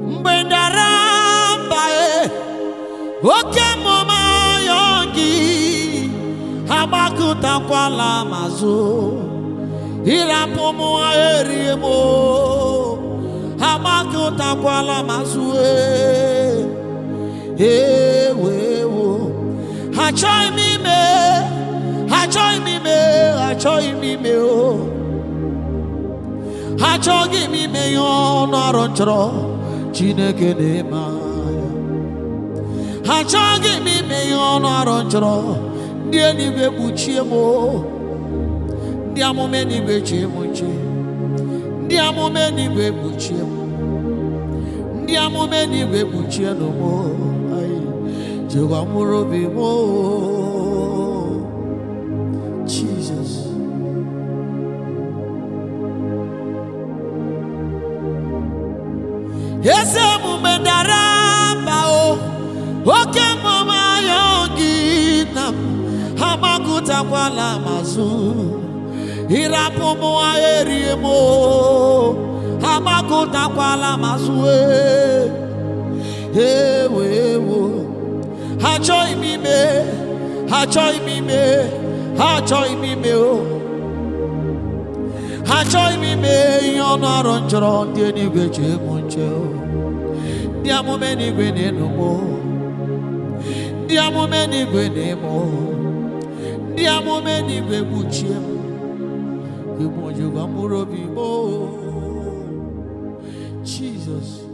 mgbe dara mba e oke mmụma ya gị agbakụtakwala mazụ ịrapụ m erie m agbakụtakwala mazụ ewewo achọghị m ime achọghị m ime achọghị m ime o achọghị m ime ihe ọnụ ọrụ nchọrọ chineke na-eme ya achọghị m ime ihe ọnụ ọrụ nchọrọ ndị eluigwe kpuchie m o. ndị amụma eluigwe chie m nche ndị amụma eluigwe kpuchie m ndị amụma eluigwe kpuchie nụ m o. Ayi, jehova mụrụ obi m o. Jesus. eze omume dara mba o oke mmụma ya gị na m ha gbakụtakwala mazụ ịrapụ m erie m o. ha gbakụtakwala mazụ ewe ewo ha achọghị m ime ha achọghị m ime ha achọghị m ime o ha achọghị m ime ihe ọnụ ọrụ nchọrọ ndị eluigwe chee m nche o. ndị amụma eluigwe na-enu m o. ndị amụma eluigwe na-eme o. ndị amụma eluigwe kpuchie m ịmụ jehova mkpụrụ obi m o. Jesus